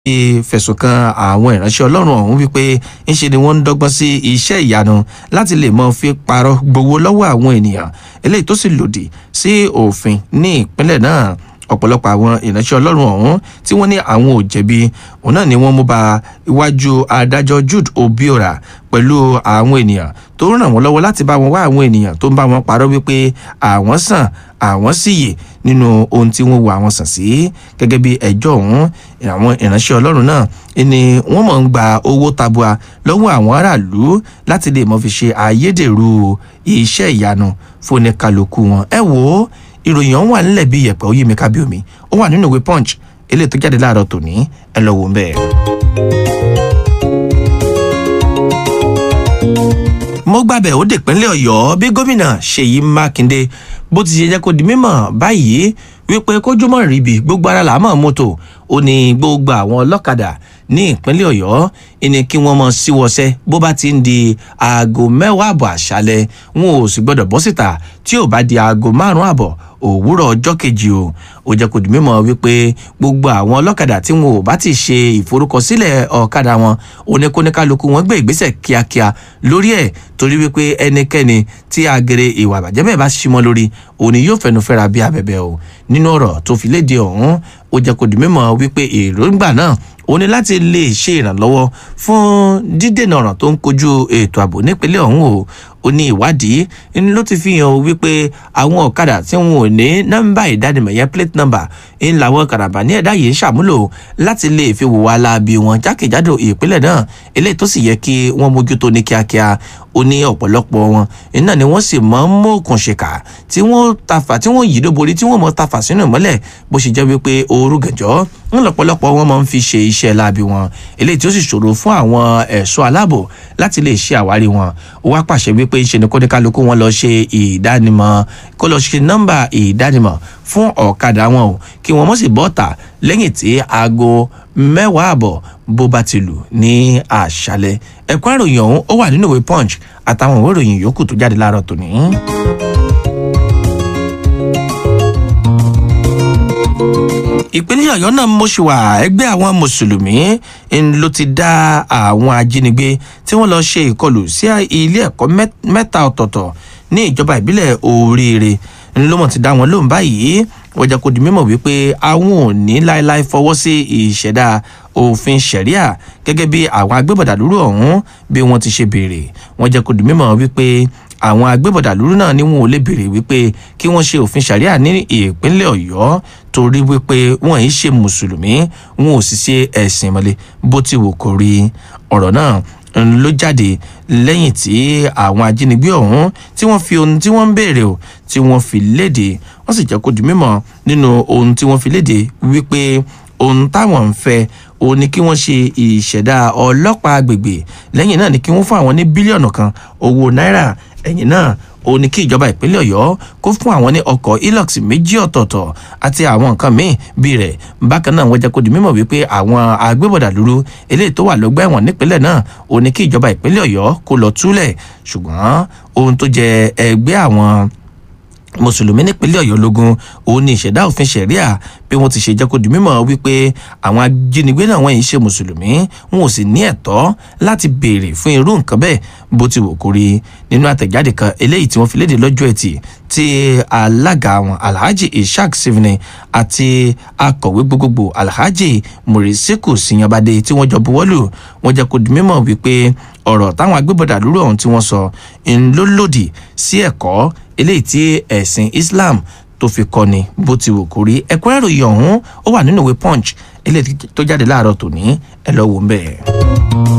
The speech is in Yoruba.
ṣe fẹ̀sùn kan àwọn ìránṣẹ́ ọlọ́run ọ̀hún wípé ńṣe ni wọ́n ń dọ́gbọ́n sí iṣẹ́ ìyanu láti lè mọ fi parọ́ gbowó lọ́wọ́ àwọn ènìyàn eléyìí tó sì lòdì sí òfin ní ìpínlẹ̀ náà ọ̀pọ̀lọpọ̀ àwọn ìránṣẹ́ ọlọ́run ọ̀hún tí wọ́n ní àwọn ò jẹ̀bi òun náà ni wọ́n mú ba iwájú adájọ́ jude obiora pẹ̀lú àwọn ènìyàn tó ràn wọ́n lọ́wọ́ láti bá wọn wá àwọn ènìyàn tó ń bá wọn parọ́ wípé àwọn sàn àwọn sì yè nínú ohun tí wọ́n wo àwọn sàn sí gẹ́gẹ́ bí ẹjọ́ ọ̀hún àwọn ìránṣẹ́ ọlọ́run náà ni wọ́n mọ̀ ń gba owó tabua lọ́wọ́ àwọn aráàlú láti lè mọ̀ fi ṣe ayédèrú iṣẹ́ ìyanu fún kálukú wọn ẹ wò ó ìròyìn ọ̀hún wà nílẹ̀ bí yẹ̀pẹ̀ ó yí mi kábí omi ó wà nínú ìwé punch eléyìí tó jáde láàárọ̀ tòní ẹ lọ wò ń bẹ́ẹ̀. mo gbàbẹ̀ ó dèpínlẹ̀ ọ̀yọ́ bí gómìnà ṣèyí mákindé bó ti ṣe jẹ́ kó di mímọ̀ báyìí wípé kójúmọ́ ríbi gbogbo ara làá mọ̀ mọ́tò ó ní gbogbo àwọn ọlọ́kadà ní ìpínlẹ̀ ọ̀yọ́ ìní kí wọ́n mọ síwọ́sẹ́ bó bá ti ń di aago mẹ́wàá àbọ̀ àṣálẹ̀ wọn ò sì gbọ́dọ̀ bọ́ síta tí ò bá di aago márùn-ún àbọ̀ òwúrọ̀ ọjọ́ kejì o ó jẹ́ kó di mímọ̀ wípé gbogbo àwọn ọlọ́kadà tí wọn ò bá ti ṣe ìforúkọsílẹ̀ ọ̀kadà wọn oníkóníkálukú wọn gbé ìgbésẹ̀ kíákíá lórí ẹ̀ torí wípé ẹnikẹ́ni tí agere ìwà àbàjẹ́ bẹ́ẹ̀ bá ṣímọ́ lórí òní yóò fẹnu fẹ́ra bí abẹ́bẹ́ o nínú ọ̀rọ̀ tó fi léde ọ̀hún ó jẹ́ kó di mímọ̀ wípé èròǹgbà náà ó ní láti lè ṣe ìrànlọ́wọ́ fún dídènà ọ̀ràn tó ń kojú ètò ààbò nípínlẹ̀ ọ̀hún o ó ní ìwádìí ní ló ti fi hàn wípé àwọn ọ̀kadà tí wọn ò ní nọ́mbà ìdánimọ̀ yẹn plate number ń làwọn kàràbà ní ẹ̀dá yìí ń ṣàmúlò láti lè fi wùwà láabi wọn jákèjádò ìpínlẹ̀ náà eléyìí tó sì yẹ kí wọ́n mójútó ní kíákíá ó ní ọ̀pọ̀lọpọ̀ wọn iná ni wọ́n sì mọ́ mọ́ọ̀kùn ṣèkà tí wọ́n tafà tí wọ́n yìí dóborí tí wọ́n mọ́ tafà sínú ìmọ́lẹ̀ bó ṣe jẹ́ wípé ooru gànjọ́ ń lọ́pọ̀lọpọ̀ wọn máa ń fi ṣe iṣẹ́ láabi wọn eléyìí tí ó sì ṣòro fún àwọn ẹ̀ṣọ́ aláàbò láti lè ṣe àwárí wọn ó wá pàṣẹ wípé ṣe ni kóníkálukú wọn lọ ṣe ìdánimọ̀ kó lọ ṣe nọ́mbà ìdánimọ̀ fún ọ̀kadà wọn o kí wọ́n mọ̀ sí bọ́ọ̀tà lẹ́yìn tí aago mẹ́wàá àbọ̀ bó bá ti lù ní àṣálẹ̀ ẹ̀kọ́ àròyìn ọ̀hún ó wà nínú ìwé punch àtàwọn ìwé ìròyìn yòókù tó jáde láàárọ̀ tòní. ìpínlẹ̀ ọ̀yọ́ náà mọ̀ṣùwà ẹgbẹ́ àwọn mùsùlùmí ló ti dá àwọn ajínigbé tí wọ́n lọ ṣe ìkọlù sí ilé ẹ̀kọ́ mẹ́ta ọ̀tọ̀ọ̀tọ̀ ní ìjọba ìbílẹ̀ oríire ńlọmọ ti dá wọn lóhùn báyìí wọ́n jẹ́ kó di mímọ̀ wípé àwọn ò ní láéláé fọwọ́ sí ìṣẹ̀dá òfin ṣẹ̀ríà gẹ́gẹ́ bí àwọn agbébọ̀dàlúrú ọ̀hún bí wọ́n ti ṣe béèrè wọ́n jẹ́ kó di mímọ̀ wípé àwọn agbébọ̀dàlúrú náà ni wọn ò lè béèrè wípé kí wọ́n ṣe òfin ṣàríà ní ìpínlẹ̀ ọ̀yọ́ torí wípé wọ́n yìí ṣe mùsùlùmí wọn ò sì ṣe ẹ̀sìn ìmọ̀lẹ̀ bó ti wù kó rí ọ̀rọ̀ náà ló jáde lẹ́yìn tí àwọn ajínigbé ọ̀hún tí wọ́n fi ohun tí wọ́n ń béèrè o tí wọ́n fi léde wọ́n sì jẹ́ kó di mímọ̀ nínú ohun tí wọ́n fi léde wípé ohun táwọn ń fẹ́ òun ni kí wọ́n ṣe ìṣẹ̀dá ọlọ́pàá agbègbè lẹ́yìn náà ni kí wọ́n fún àwọn ní bílíọ̀nù kan owó náírà ẹ̀yìn náà ó ní kí ìjọba ìpínlẹ̀ ọ̀yọ́ kó fún àwọn ní ọkọ̀ hilux méjì ọ̀tọ̀ọ̀tọ̀ àti àwọn nǹkan míì bíi rẹ̀ bákan náà wọ́n jẹ́ kó di mímọ̀ wípé àwọn agbébọ̀dà lúrú eléyìí tó wà lọ́gbà ẹ̀wọ̀n nípínlẹ̀ náà ó ní kí ìjọba ìpínlẹ̀ ọ̀yọ́ kó lọ túlẹ̀ ṣùgbọ́n ohun tó jẹ ẹgbẹ́ àwọn mùsùlùmí nípínlẹ̀ ọ̀yọ́ lógún òun ni ìṣẹ̀dá òfin ṣẹ̀ríà bí wọ́n ti ṣe jẹ́ kó di mímọ̀ wípé àwọn ajínigbé náà wọ́n yìí ṣe mùsùlùmí wọn ò sì ní ẹ̀tọ́ láti béèrè fún irú nǹkan bẹ́ẹ̀ bó ti wò kó rí nínú àtẹ̀jáde kan eléyìí tí wọ́n fi léde lọ́jọ́ ẹtì tí alága wọn alhaji ishaq sivni àti akọ̀wé gbogbogbò alhaji murisiku siyanbade tí wọ́n jọ buwọ́lù wọ́n jẹ́ kó di mímọ̀ wípé ọ̀rọ̀ táwọn agbébọ̀dà lórí ọ̀hún tí wọ́n sọ ń ló lòdì sí ẹ̀kọ́ eléyìí tí ẹ̀sìn islam tó fi kọ́ni bó ti wù kó rí ẹ̀kúnrẹ́rẹ́ ìròyìn ọ̀hún ó wà nínú ìwé punch eléyìí tó jáde láàárọ̀ tòní ẹ lọ́ọ́ wò ń bẹ́ẹ̀.